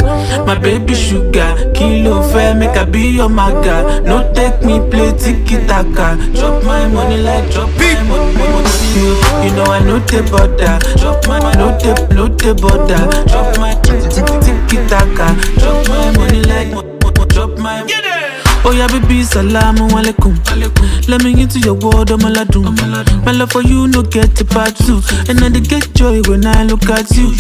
My baby sugar, kilo fair, make I be your maga. No take me play tiki taka. Drop my money like drop my money. money. You, you know I know the border. Drop my no the no the border. Drop my tiki taka. Drop my money like mo- mo- drop my. Oh yeah, baby, salamu alaikum. Let me into your world, I'm aladun. My love for you, no get a part two. And I dey get joy when I look at you.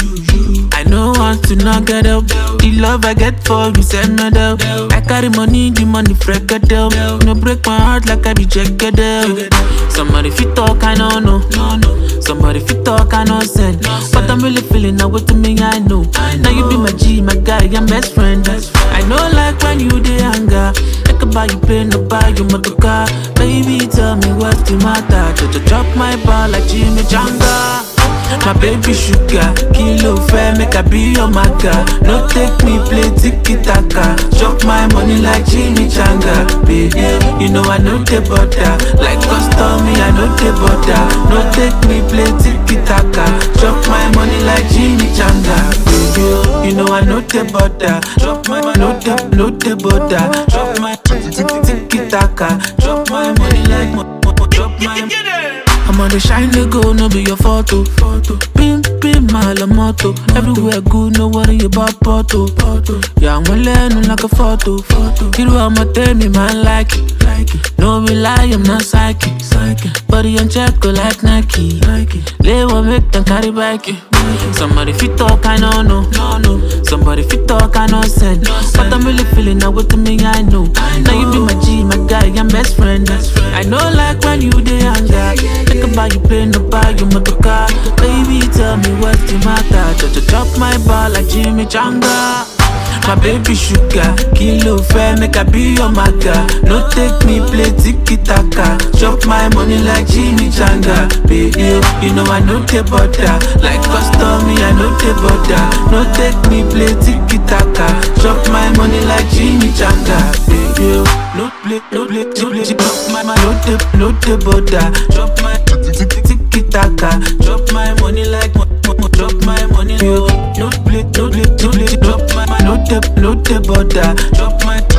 I know want to not get up. The love I get for you, send me down. I carry money, the money freak down. No break my heart like I be jagged down. Somebody fit talk, I don't know. Somebody fit talk, I know send. But I'm really feeling now what to me, I know. Now you be my G, my guy, I'm best friend. I know like when you dey anger. I can buy you plane, no buy you motor car. Baby, tell me what's the matter. Just drop my ball like Jimmy Janga. My baby sugar, kilo fair, make I be your maga. No take me play tiki taka. Chop my money like Jimmy Changa. Baby, you know I know the butter. Like custom, me I know the butter. No take me play tiki taka. Chop my money like Jimmy Changa. Baby, you know I know the butter. Chop my money, no the, no the butter. Chop my tiki taka. Chop my money like, mo- mo- chop my. I'm on the shine they go, no be your photo. photo. Pim, pim, my la moto. Everywhere good, no worry about photo. photo. Yeah, I'm learning like a photo. photo. You know I'ma tell me, man, like it. Like it. No be lie, I'm not psychic. psychic. Body on check, go like Nike. Nike. Lay one make them carry back it. Somebody fit talk, I know, no. no, no. Somebody fit talk, I know, send. But I'm really feeling now what to me, I know. Now you be my G, my guy, I'm best friend. I know, like when you dey anger. Think about you play, no buy you motor car. Baby, tell me what's the matter. Just drop my ball like Jimmy Changa. My baby sugar, kilo fair, make I be your maga. No take me play tiki taka. Chop my money like Jimmy Changa. Baby, you know I know the butter. Like custom, me I know the butter. No take me play tiki taka. Chop my money like Jimmy Changa. Baby, no play, no play, no play. Chop my, my, no the, no the butter. Chop my tiki taka. Chop my money like, mo- mo- mo- chop my money. No play, no play, no play. Chop my, my, no the, no the butter. Chop my